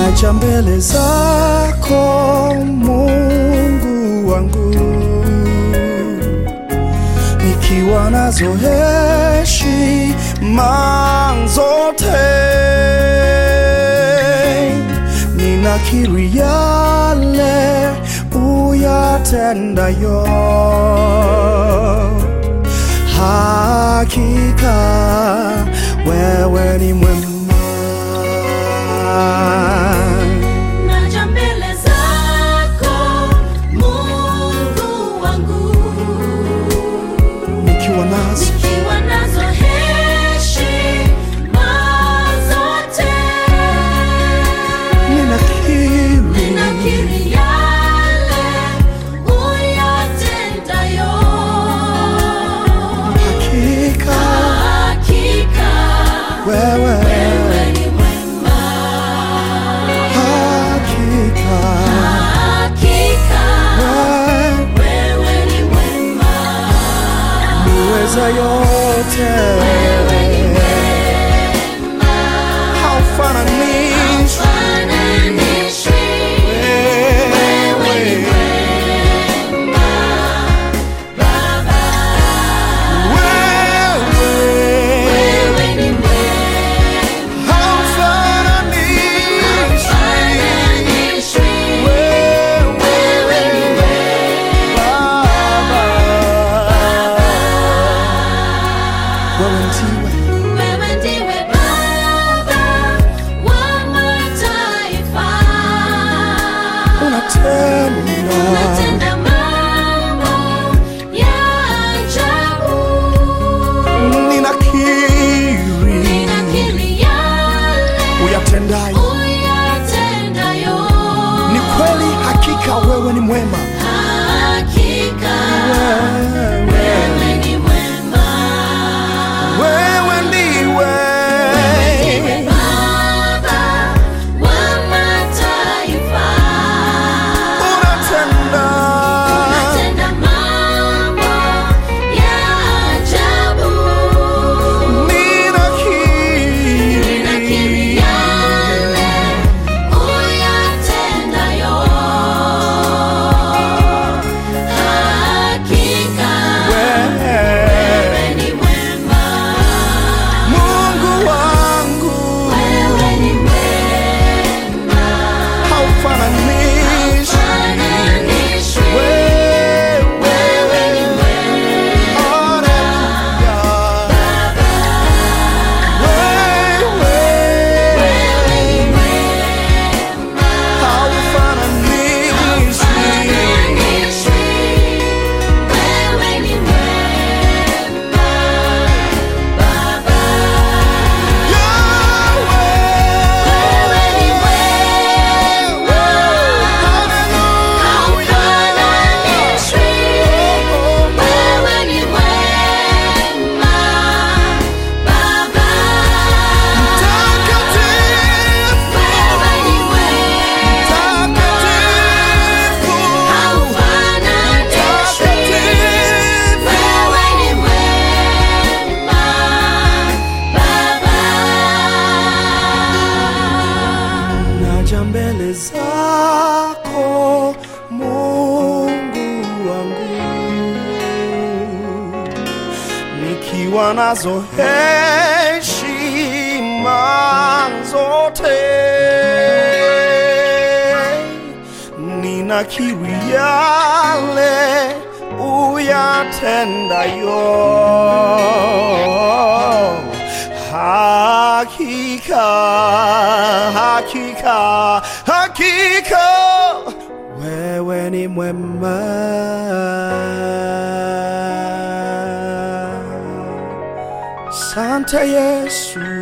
naja mbele zako Mungu wangu, nikiwa nazo heshima zote, ninakiri yale uyatendayo, hakika wewe ni mwema. Naja mbele zako Mungu wangu, nikiwa nazo nikiwa nazo heshima zote, ninakiri ninakiri yale uyatendayo, hakika hakika wewe, wewe ni mwema, hakika hakika wewe wewe ni mwema. niweza yote, Wewe ni mwema, haufananishwi haufananishwi. Wewe ni wewe, mwema, Baba. wewe Wewe ni mwema, haufananishwi haufananishwi. wewe, Wewe ni mwema, Baba. Wewe ndiwe wewe ndiwe Baba wa mataifa. unatenda Unatenda mambo ya ajabu. ninakiri Ninakiri yale uyatendayo uyatendayo. ni kweli, hakika wewe ni mwema. Hakika Wewe, wewe ni mwema. wewe ndiwe Ndiwe Baba wa mataifa. unatenda Unatenda mambo ya ajabu. Ninakiri ninakiri yale uyatendayo. Hakika wewe, wewe ni mwema. Mungu wangu Wewe ni mwema. haufananishi Haufananishwi. wewe, Wewe ni mwema. haleluya. Wewe, Wewe ni mwema. haufananishi Haufananishwi. Wewe ni mwema, Baba. Wewe ni mwema. Haufananishwi. Wewe ni mwema, Baba. Wewe ni mwema. Haufananishwi. Wewe ni mwema, Baba. Naja mbele zako Mungu wangu, nikiwa nazo heshima zote, ninakiri yale uyatendayo hakika hakika hakika wewe ni mwema sante yesu